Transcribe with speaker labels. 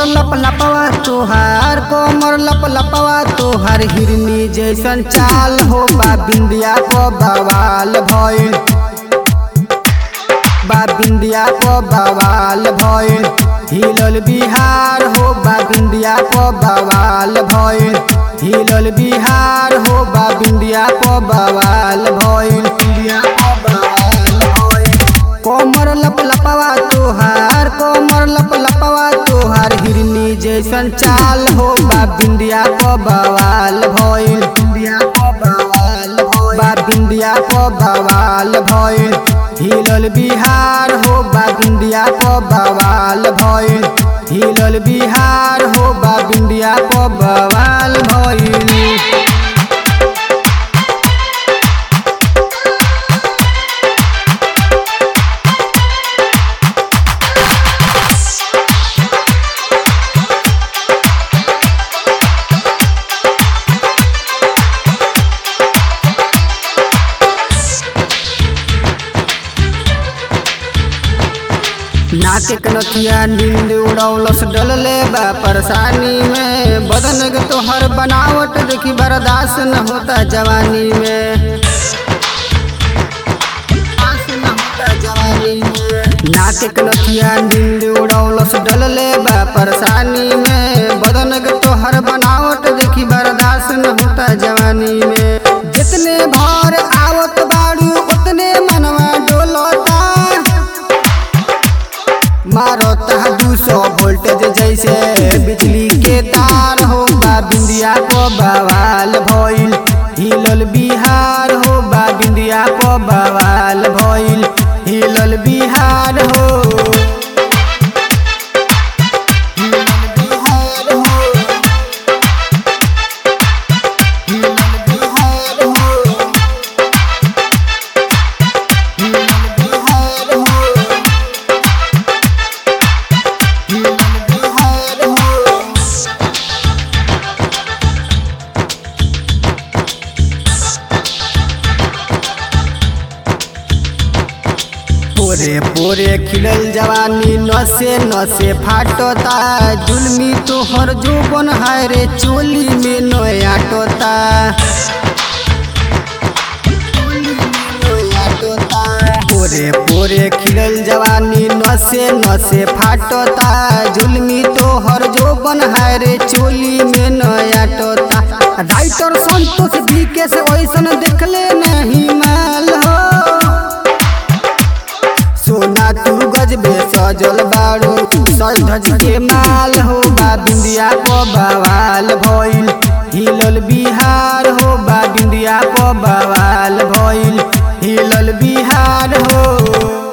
Speaker 1: लप लपवा तोहार कोमर लप लपवा तोहार हिरनी जैसन चाल हो बा बिंदिया को बवाल भइल बा बिंदिया को बवाल भइल हिलल बिहार हो बा बिंदिया को बवाल भइल हिलल बिहार हो बा बिंदिया को बवाल भइल बिंदिया को बवाल भइल कोमर लप लपवा तोहार कोमर लप लपवा तोहार हिरनी जैसन चाल हो बा बिंदिया को बवाल भइल बिंदिया को बवाल भइल बा बिंदिया को बवाल भइल हिलल बिहार हो बा बिंदिया को बवाल भइल हिलल बिहार हो बा बिंदिया को बवाल भइल नाके कनथिया नींद उड़ौलस डलले बा परेशानी में बदन के तोहर बनावट देखी बर्दाश्त न होता जवानी में बर्दाश्त न होता जवानी में। नाके कनथिया नींद उड़ौलस डलले बा परेशानी में बदन के तोहर बनावट देखी बर्दाश्त न होता जवानी में जितने भर आवत बाड़ू उतने मनवा डोलता मारता दू सौ वोल्टेज जैसे बिजली के तार हो बा बिंदिया को बवाल भइल हिलल बिहार हो बा बिंदिया को बवाल भइल हिलल बिहार हो हिलल बिहार हो हिलल बिहार हो हिलल बिहार हो पोरे पोरे खिलल जवानी नसे नसे फाटता जुलमी तोहर जोबन है रे चोली में नया टोता पोरे पोरे खिलल जवानी नसे नसे फाटता जुलमी तोहर जोबन है रे चोली में नया टोता राइटर संतोष बीके से वैसन देखले नहीं माल हो सोना तू गजबे सजल बाड़ू सज धज के माल हो बा बिंदिया को बवाल भइल हिलल बिहार हो बा बिंदिया को बवाल भइल